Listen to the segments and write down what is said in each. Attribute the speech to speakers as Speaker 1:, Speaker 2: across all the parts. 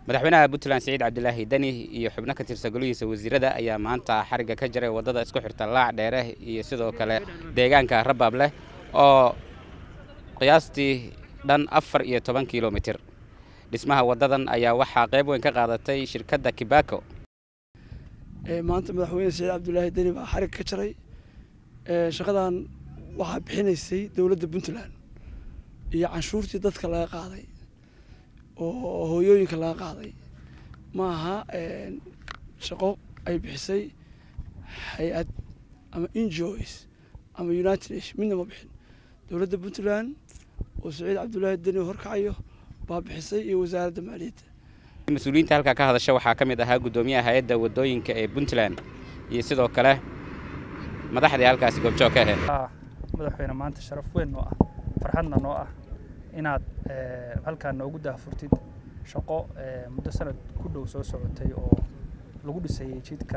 Speaker 1: madaxweynaha puntland siciid cabdilaahi deni iyo xubno ka tirsan golihiisa wasiirada ayaa maanta xarigga ka jaray waddada isku xirta laac dheere iyo sidoo kale deegaanka rabaab leh oo qiyaastii dhan afar iyo toban kilomitir dhismaha waddadan ayaa waxaa qayb weyn ka qaadatay shirkadda kibako
Speaker 2: maanta madaxweyne siciid cabdulaahi deni baa xarig ka jaray shaqadan waxaa bixinaysay dowladda puntland iyo canshuurtii dadka laga qaaday oo hooyooyinka laga qaaday ma aha shaqo ay bixisay hay-ad ama injoys ama united nation midna ma bixin dowladda puntland oo siciid cabdulaahi deni horkacayo baa bixisay iyo wasaaradda maaliyadda
Speaker 1: mas-uuliyiinta halkaa ka hadasha waxaa ka mid ahaa guddoomiyaha hay-adda waddooyinka ee puntland iyo sidoo kale madaxdii halkaasi goobjoog ka ahayd
Speaker 3: madaxweyne maanta sharaf weyn noo ah farxadna noo ah inaad halkaan noogu daahfurtid shaqo muddo sanad ku dhow soo socotay oo lagu dhisayay jidka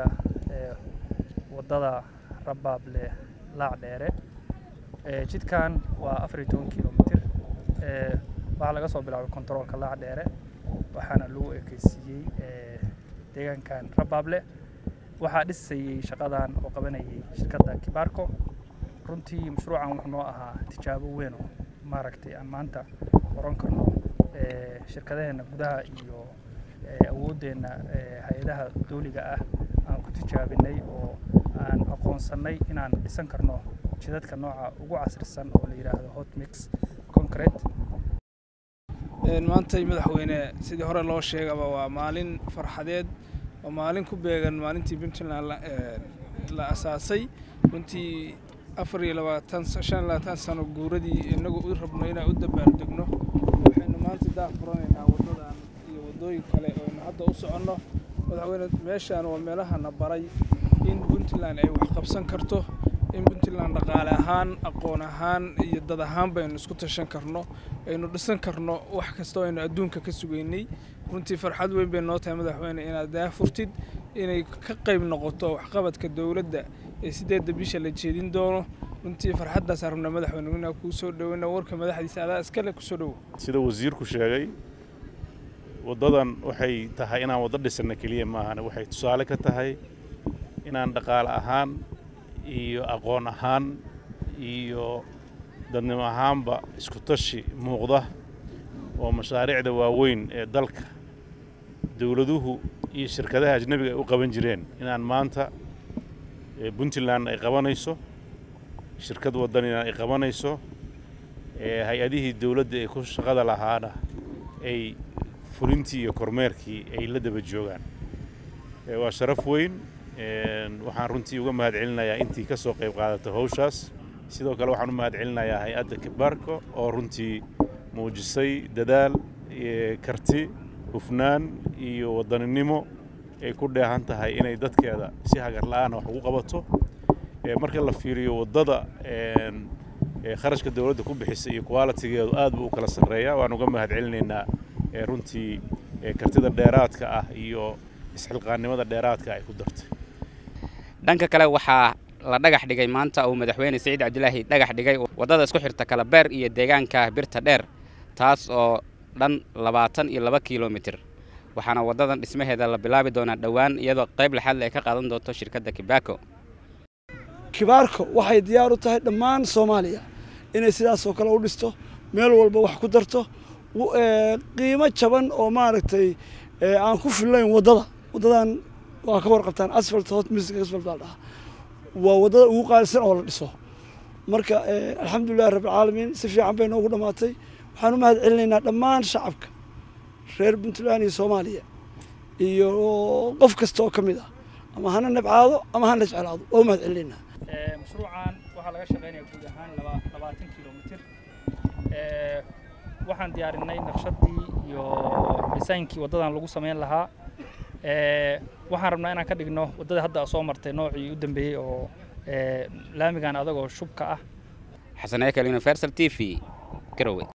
Speaker 3: waddada rabaable laac dheere jidkan waa afar iyo toban kilomitir waxaa laga soo bilaabay kontaroolka laac dheere waxaana lagu ekeysiiyey deegaankan rabaable waxaa dhisayey shaqadan oo qabanayay shirkadda kibaarko runtii mashruucan wuxuu noo ahaa tijaabo weyn oo maaragtay aan maanta oran karno shirkadaheenna gudaha iyo awooddeenna hay-adaha dawliga ah aan ku tijaabinay oo aan aqoonsannay inaan dhisan karno jidadka nooca ugu casrisan oo la yidhaahdo hot mix concrete
Speaker 4: maantay madaxweyne sidii hore loo sheegaba waa maalin farxadeed waa maalin ku beegan maalintii puntland la asaasay runtii afar iyo labaatan shan iyo labaatan sano guuradii inagu u rabno inaan u dabaaldegno waxaynu maanta daah furanaynaa waddadan iyo waddooyin kale ooaynu hadda u soconno madaxweyne meeshaan waa meelahana baray in puntland ay wax qabsan karto in puntland dhaqaale ahaan aqoon ahaan iyo dad ahaan baynu isku tashan karno aynu dhisan karno wax kasta oo aynu adduunka ka sugaynay runtii farxad weyn bay noo tahay madaxweyne inaad daafurtid inay ka qayb noqoto waxqabadka dowladda ee sideedda bisha la jeedin doono runtii farxaddaasaan rabnaa madaxweyne inaa kuu soo dhoweyna warka madaxdiisa adaa iskale kusoo dhowo
Speaker 5: sida wasiirku sheegay waddadan waxay tahay inaan waddo dhisanna keliya maahan waxay tusaale ka tahay inaan dhaqaale ahaan iyo aqoon ahaan iyo dadnimo ahaanba isku tashi muuqda oo mashaariicda waaweyn ee dalka dowladuhu iyo shirkadaha ajnebiga ay u qaban jireen inaan maanta puntland ay qabanayso shirkad waddanina ay qabanayso hay-adihii dowladda ee ku shaqada lahaana ay fulintii iyo kormeerkii ay la daba joogaan waa sharaf weyn waxaan runtii uga mahad celinayaa intii ka soo qayb qaadatay hawshaas sidoo kale waxaan u mahad celinayaa hay-adda kibaarko oo runtii muujisay dadaal karti hufnaan iyo waddaninimo ay ku dheehan tahay inay dadkeeda si hagar la-aana wax ugu qabato marka la fiiriyo waddada kharashka dowladda ku bixisay iyo qualitigeedu aad buu u kala sarreeyaa waan uga mahad celinaynaa runtii kartida dheeraadka ah iyo isxilqaannimada dheeraadka ay ku dartay
Speaker 1: dhanka kale waxaa la dhagax dhigay maanta uu madaxweyne siciid cabdilaahi dhagax dhigay waddada isku xirta kalabeer iyo deegaanka birta dheer taas oo dhan labaatan iyo laba kilomitir waxaana waddadan dhismaheeda la bilaabi doonaa dhowaan iyadoo qayb laxaadle ay ka qaadan doonto shirkadda kibako
Speaker 2: kibaarko waxay diyaar u tahay dhammaan soomaaliya inay sidaasoo kale u dhisto meel walba wax ku darto qiimo jaban oo maaragtay aan ku fillayn waddada waddadan waa ka warqabtaan asfalt hot music asfalt baa dhahaa waa waddada ugu qaalisan oo la dhiso marka alxamdulillahi rabbilcaalamiin si fiican bay noogu dhammaatay waxaan u mahad celinaynaa dhammaan shacabka reer puntland iyo soomaaliya iyo qof kasta oo ka mid ah ama hana nabcaado ama hana jeclaado waa u mahad celinaynaa
Speaker 3: mashruucan waxaa laga shaqeynaya guud ahaan labaatan kilomitir waxaan diyaarinay naqshadii iyo disaynkii waddadan lagu samayn lahaa waxaan rabnaa inaan ka dhigno waddada hadda soo martay noocii u dambeeyey oo laamigan adagoo shubka ah
Speaker 1: xasan ekel universal t v garowe